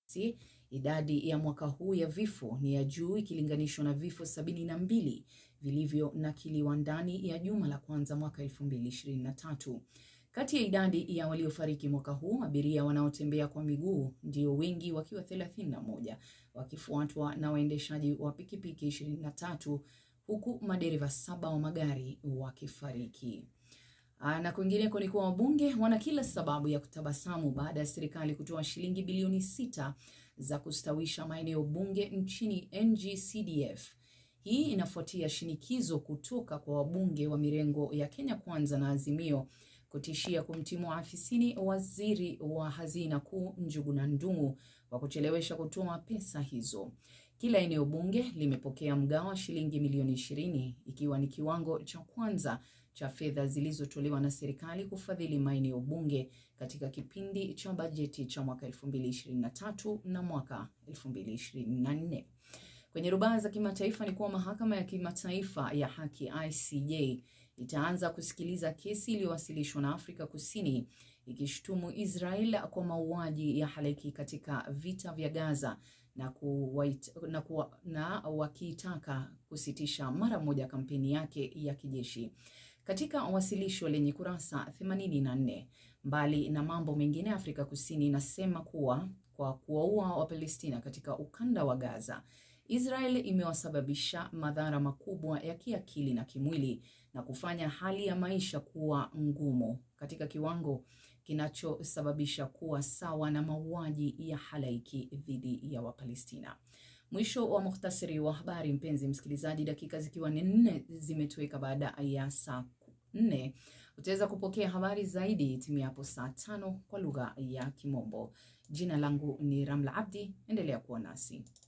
Si, idadi ya mwaka huu ya vifo ni ya juu ikilinganishwa na vifo sabini na mbili vilivyonakiliwa ndani ya juma la kwanza mwaka 2023. Kati ya idadi ya waliofariki mwaka huu, abiria wanaotembea kwa miguu ndio wengi wakiwa 31, wakifuatwa na waendeshaji wa pikipiki 23, huku madereva saba wa magari wakifariki. Na kwingineko ni kuwa wabunge wana kila sababu ya kutabasamu baada ya serikali kutoa shilingi bilioni sita za kustawisha maeneo bunge nchini NG-CDF. Hii inafuatia shinikizo kutoka kwa wabunge wa mirengo ya Kenya Kwanza na Azimio kutishia kumtimua afisini waziri wa hazina kuu Njuguna Ndung'u kwa kuchelewesha kutoa pesa hizo. Kila eneo bunge limepokea mgao wa shilingi milioni ishirini ikiwa ni kiwango cha kwanza cha fedha zilizotolewa na serikali kufadhili maeneo bunge katika kipindi cha bajeti cha mwaka 2023 na mwaka 2024. Kwenye rubaa za kimataifa ni kuwa mahakama ya kimataifa ya haki ICJ itaanza kusikiliza kesi iliyowasilishwa na Afrika Kusini ikishutumu Israel kwa mauaji ya halaiki katika vita vya Gaza na, kuwait, na, kuwa, na wakiitaka kusitisha mara moja kampeni yake ya kijeshi. Katika wasilisho lenye kurasa 84, mbali na mambo mengine, Afrika Kusini inasema kuwa kwa kuwaua Wapalestina katika ukanda wa Gaza, Israel imewasababisha madhara makubwa ya kiakili na kimwili na kufanya hali ya maisha kuwa ngumu katika kiwango kinachosababisha kuwa sawa na mauaji ya halaiki dhidi ya Wapalestina. Mwisho wa muhtasari wa habari, mpenzi msikilizaji, dakika zikiwa ni nne zimetoweka baada ya saa nne. Utaweza kupokea habari zaidi timiapo saa tano kwa lugha ya Kimombo. Jina langu ni Ramla Abdi, endelea kuwa nasi.